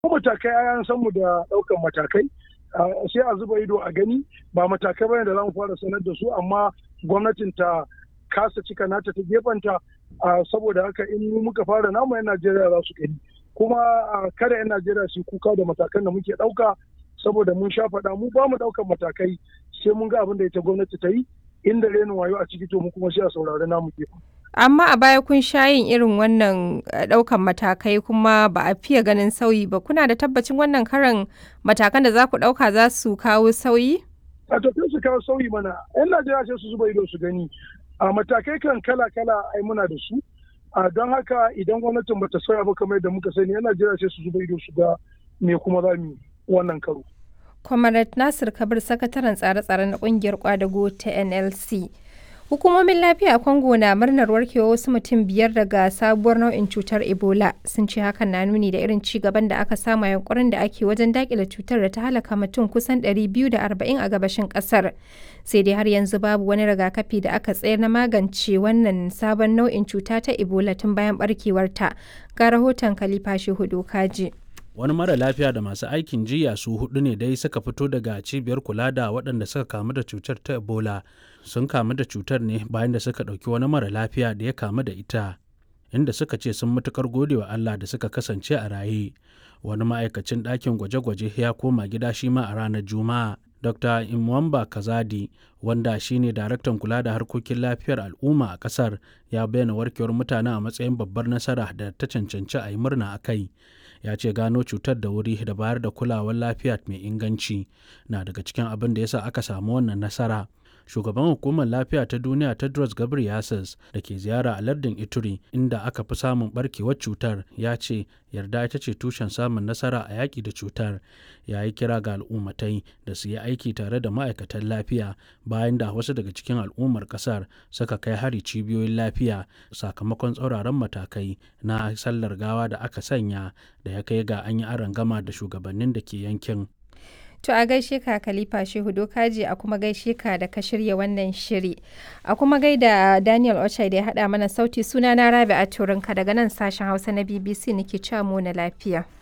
Ko matakai an san mu da ɗaukan matakai sai a zuba ido a gani ba matakai bane da za mu fara sanar da su amma gwamnatin ta kasa cika nata ta gefanta saboda haka in muka fara namu 'yan Najeriya za su gani kuma kada 'yan Najeriya su kuka da matakan da muke ɗauka saboda mun sha faɗa mu ba mu ɗaukan matakai sai mun ga abin da ita gwamnati ta yi inda renin wayo a ciki to mu kuma sai a saurari namu gefen. Amma a baya kun sha yin irin wannan ɗaukan matakai kuma ba a fiye ganin sauyi ba. Kuna da tabbacin wannan karan matakan da za ku ɗauka za su kawo sauyi? A tafiya su kawo sauyi mana. 'Yan Najeriya sai su zuba ido su gani. A matakai kan kala-kala ai muna da su. A don haka idan gwamnatin bata sauya ba kamar yadda muka sani 'yan Najeriya sai su zuba ido su ga me kuma za mu wannan karo. Comrade Nasir Kabir sakataren tsare-tsare na kungiyar kwadago ta NLC. Hukumomin lafiya a Congo na murnar warkewa wasu mutum biyar daga sabuwar nau'in cutar Ebola sun ce hakan na nuni da irin ci gaban da aka samu yankurin da ake wajen dakile cutar da ta halaka mutum kusan 240 a gabashin kasar. Sai dai har yanzu babu wani rigakafi da aka tsayar na magance wannan sabon nau'in cuta ta Ebola tun bayan barkewarta. Ga rahoton Khalifa Shehu Kaji. wani mara lafiya da masu aikin jiya su hudu ne dai suka fito daga cibiyar kula da waɗanda suka kamu da cutar ta ebola sun kamu da cutar ne bayan da suka ɗauki wani mara lafiya da ya kamu da ita inda suka ce sun matukar gode wa allah da suka kasance a raye wani ma'aikacin ɗakin gwaje-gwaje ya koma gida shi ma a ranar juma'a dr imwamba kazadi wanda shine daraktan kula da harkokin lafiyar al'umma a kasar ya bayyana warkewar mutane a matsayin babbar nasara da ta cancanci a yi murna a kai ya ce gano cutar da wuri da bayar da kulawar lafiya mai inganci na daga cikin abin da yasa aka samu wannan nasara shugaban hukumar lafiya ta duniya tedros ghebreyesus da ke ziyara a lardin ituri inda aka fi samun barkewar cutar ya ce yarda ita ce tushen samun nasara a yaƙi da cutar ya yi kira ga al'ummatai da su yi aiki tare da ma'aikatan lafiya bayan da wasu daga cikin al'ummar ƙasar suka kai hari cibiyoyin lafiya sakamakon tsauraran matakai na sallar gawa da aka sanya da ya kai ga an yi gama da shugabannin da ke yankin To a gaishe ka Khalifa Shehu Dokaji a kuma gaishe ka da ka shirya wannan shiri. A kuma gaida Daniel Ochai da ya haɗa mana sauti suna na Rabi a Turinka daga nan sashen Hausa na BBC nake cewa mu na lafiya.